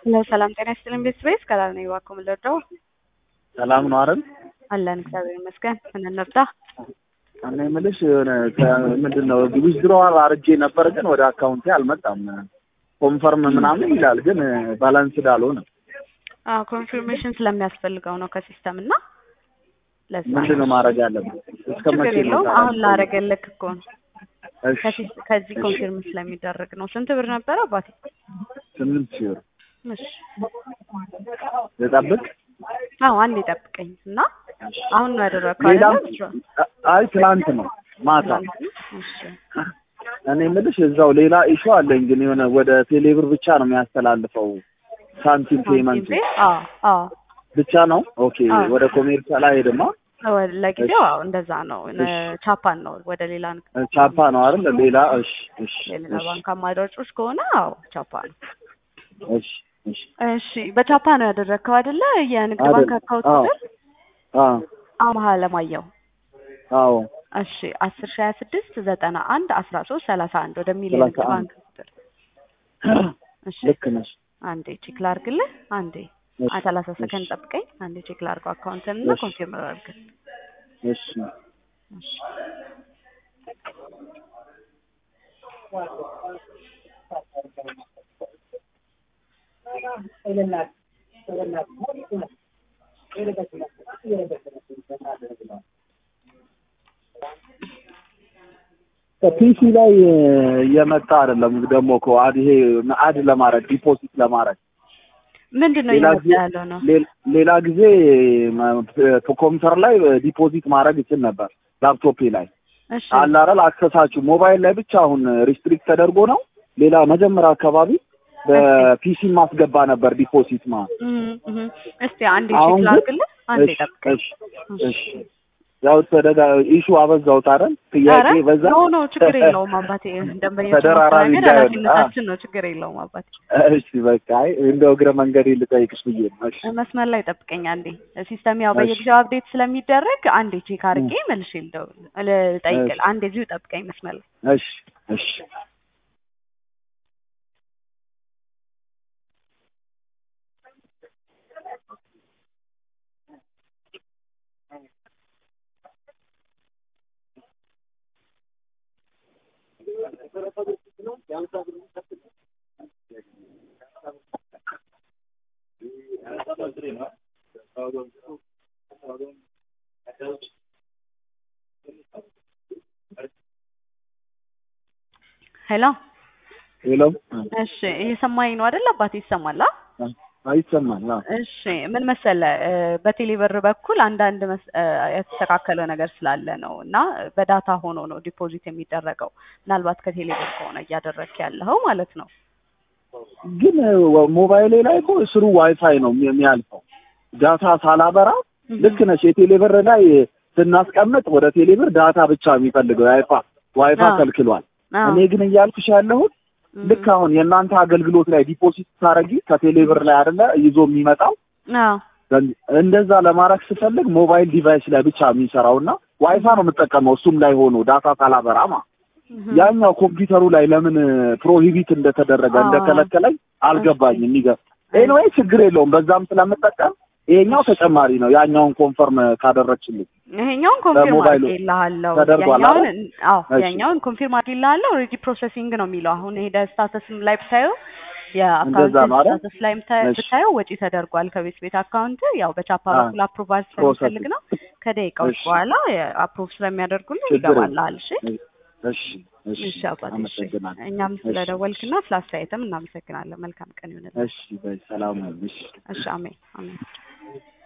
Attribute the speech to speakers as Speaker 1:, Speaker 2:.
Speaker 1: ሰላም ጤና ይስጥልኝ ቤተሰቤ ከላል ነኝ እባክዎ ምን ልርዳው?
Speaker 2: ሰላም ነው አይደል?
Speaker 1: አለን እግዚአብሔር ይመስገን። ምን እንርዳ?
Speaker 2: እኔ የምልሽ የሆነ ምንድን ነው ዊዝድሮዋል አድርጌ ነበር፣ ግን ወደ አካውንቴ አልመጣም። ኮንፈርም ምናምን ይላል፣ ግን ባላንስድ አልሆነም።
Speaker 1: አዎ ኮንፊርሜሽን ስለሚያስፈልገው ነው ከሲስተም እና ለዛ
Speaker 2: ምንድን ነው ማድረግ ያለብን? እስከ
Speaker 1: ችግር
Speaker 2: መቼ ነው
Speaker 1: የለውም።
Speaker 2: ታዲያ?
Speaker 1: አሁን ላደረገልክ እኮ ነው
Speaker 2: እሺ፣
Speaker 1: ከሲስ- ከዚህ ኮንፊርም ስለሚደረግ ነው። ስንት ብር ነበረ አባቴ?
Speaker 2: ስምንት ሺህ ብር
Speaker 1: እሺ
Speaker 2: ልጠብቅ።
Speaker 1: አዎ አንድ ይጠብቀኝ እና አሁን ነው ያደረግከው
Speaker 2: ሌላ
Speaker 1: አይደለም?
Speaker 2: አይ ትላንት ነው ማታ።
Speaker 1: እሺ
Speaker 2: እኔ የምልሽ እዛው ሌላ ኢሹ አለኝ፣ ግን የሆነ ወደ ቴሌብር ብቻ ነው የሚያስተላልፈው ሳንቲም ፔመንት
Speaker 1: ሳንቲም ቤ- አዎ አዎ
Speaker 2: ብቻ ነው። ኦኬ
Speaker 1: አዎ።
Speaker 2: ወደ ኮሜርሻል አይሄድማ።
Speaker 1: ወ- ለጊዜው አዎ እንደዛ ነው። ነ- ቻፓን ነው ወደ ሌላ ንግድ
Speaker 2: ቻፓ ነው አይደል? ሌላ እሺ፣ እሺ፣
Speaker 1: የሌላ
Speaker 2: እሺ፣
Speaker 1: ባንክ አማራጮች ከሆነ አዎ ቻፓ ነው።
Speaker 2: እሺ፣ እሺ።
Speaker 1: እሺ በቻፓ ነው ያደረግከው አይደለ? የንግድ
Speaker 2: አይደል?
Speaker 1: ባንክ አካውንት
Speaker 2: አዎ።
Speaker 1: ቁጥር
Speaker 2: አዎ፣
Speaker 1: አማሃ ለማየው
Speaker 2: አዎ፣
Speaker 1: እሺ አስር ሺ ሀያ ስድስት ዘጠና አንድ አስራ ሶስት ሰላሳ አንድ ወደሚል
Speaker 2: ሰላሳ
Speaker 1: የንግድ ባንክ
Speaker 2: አንድ
Speaker 1: ቁጥር እሺ
Speaker 2: ልክ ነሽ።
Speaker 1: አንዴ ቼክ ላድርግልህ። አንዴ
Speaker 2: እሺ፣
Speaker 1: አ- ሰላሳ
Speaker 2: እሺ፣
Speaker 1: ሰከንድ ጠብቀኝ። አንዴ ቼክ ላድርገው አካውንትን እና
Speaker 2: እሺ።
Speaker 1: ኮንፊርም ላድርግ።
Speaker 2: እሺ።
Speaker 1: እሺ
Speaker 2: ፒሲ ላይ የመጣ አይደለም ደግሞ እኮ አድ ይሄ አድ ለማድረግ ዲፖዚት ለማድረግ
Speaker 1: ምንድን ነው
Speaker 2: ሌላ
Speaker 1: እየመጣ
Speaker 2: ጊዜ
Speaker 1: ያለው ነው?
Speaker 2: ሌ- ሌላ ጊዜ ማ- ኮምፒውተር ላይ ዲፖዚት ማድረግ ይችል ነበር። ላፕቶፔ ላይ
Speaker 1: እሺ
Speaker 2: አለ አይደል አክሰሳችሁ ሞባይል ላይ ብቻ አሁን ሪስትሪክት ተደርጎ ነው። ሌላ መጀመሪያ አካባቢ በፒሲ ማስገባ ነበር ዲፖዚት ማ
Speaker 1: እም፣ እም። እስቲ አንዴ
Speaker 2: አሁን
Speaker 1: ቼክ
Speaker 2: ግን-
Speaker 1: ላድርግልህ። አንዴ
Speaker 2: እሺ፣
Speaker 1: ጠብቀኝ።
Speaker 2: እሺ፣ እሺ። ያው ተደጋ ኢሹ አበዛሁት አይደል ጥያቄ
Speaker 1: ኧረ
Speaker 2: በዛ
Speaker 1: ኖ ኖ ችግር የለውም አባቴ። ደንበኞች
Speaker 2: ተደራራቢ
Speaker 1: ማስተናገድ
Speaker 2: እንዳይሆን።
Speaker 1: ኃላፊነታችን ነው። ችግር የለውም አባቴ።
Speaker 2: እሺ በቃ አይ እንደው እግረ መንገድ ልጠይቅሽ ብዬ ነው። እሺ
Speaker 1: መስመር ላይ ጠብቀኝ አንዴ። ሲስተም ያው
Speaker 2: እሺ።
Speaker 1: በየጊዜው አፕዴት ስለሚደረግ አንዴ ቼክ አድርጌ መልሼ ልደውል ልጠይቅል።
Speaker 2: እሺ።
Speaker 1: አንዴ እዚሁ ጠብቀኝ መስመር ላይ
Speaker 2: እሺ እሺ
Speaker 1: ሄሎ።
Speaker 2: ሄሎ
Speaker 1: እሺ እየሰማኝ ነው አይደል አባቴ? ይሰማል? አ?
Speaker 2: አይሰማል? አዎ
Speaker 1: እሺ ምን መሰለ እ፣ በቴሌብር በኩል አንዳንድ መስ- እ፣ የተስተካከለ ነገር ስላለ ነው እና በዳታ ሆኖ ነው ዲፖዚት የሚደረገው። ምናልባት ከቴሌብር ከሆነ እያደረግክ ያለኸው ማለት ነው።
Speaker 2: ግን ወ- ሞባይሌ ላይ እኮ ስሩ ዋይፋይ ነው የሚ- የሚያልፈው ዳታ ሳላበራ ልክ ነሽ። የቴሌብር ላይ ስናስቀምጥ ወደ ቴሌብር ዳታ ብቻ የሚፈልገው ዋይፋ ዋይፋ
Speaker 1: አዎ።
Speaker 2: ከልክሏል።
Speaker 1: አዎ።
Speaker 2: እኔ ግን እያልኩሽ ያለሁት
Speaker 1: እም፣
Speaker 2: ልክ አሁን የእናንተ አገልግሎት ላይ ዲፖዚት ታረጊ ከቴሌብር ላይ አይደለ ይዞ የሚመጣው
Speaker 1: አዎ
Speaker 2: እንደዛ ለማድረግ ስፈልግ ሞባይል ዲቫይስ ላይ ብቻ የሚሰራው እና ዋይፋ ነው የምጠቀመው እሱም ላይ ሆኖ ዳታ ሳላበራማ
Speaker 1: እም፣
Speaker 2: ያኛው ኮምፒውተሩ ላይ ለምን ፕሮሂቢት እንደተደረገ
Speaker 1: አዎ።
Speaker 2: እንደከለከለኝ አልገባኝም። የሚገርም ኤኒዌይ ችግር የለውም በዛም ስለምጠቀም ይሄኛው ተጨማሪ ነው። ያኛውን ኮንፈርም ካደረግችልኝ
Speaker 1: ይሄኛውን ኮንፊርም
Speaker 2: በሞባይሉ
Speaker 1: አድርጌልሃለሁ።
Speaker 2: ተደርጓል
Speaker 1: ያኛውን
Speaker 2: አይደል?
Speaker 1: አዎ
Speaker 2: እሺ።
Speaker 1: ያኛውን ኮንፊርም አድርጌልሃለሁ። ኦልሬዲ ፕሮሰሲንግ ነው የሚለው አሁን ሄደ ስታተስም ላይ ብታየው የአካውንት
Speaker 2: እንደዛ ነው አይደል?
Speaker 1: ስታተስ ላይ ብታ-
Speaker 2: እሺ።
Speaker 1: ብታየው ወጪ ተደርጓል ከቤት ቤት አካውንት ያው በቻፓ
Speaker 2: አዎ።
Speaker 1: በኩል አፕሮቫል
Speaker 2: ፕሮሰስ
Speaker 1: ስለሚፈልግ ነው። ከደቂቃዎች
Speaker 2: እሺ።
Speaker 1: በኋላ አፕሮቭ ስለሚያደርጉልን
Speaker 2: ችግር የለም።
Speaker 1: ይገባልሃል። እሺ
Speaker 2: እሺ እሺ
Speaker 1: እሺ አባቴ እሺ።
Speaker 2: አመሰግናለሁ።
Speaker 1: እኛም
Speaker 2: እሺ።
Speaker 1: ስለደወልክና ስለ አስተያየትም እናመሰግናለን። መልካም ቀን ይሁንልን።
Speaker 2: እሺ በይ ሰላም ሁኚ። እሺ
Speaker 1: እሺ አሜን አሜን።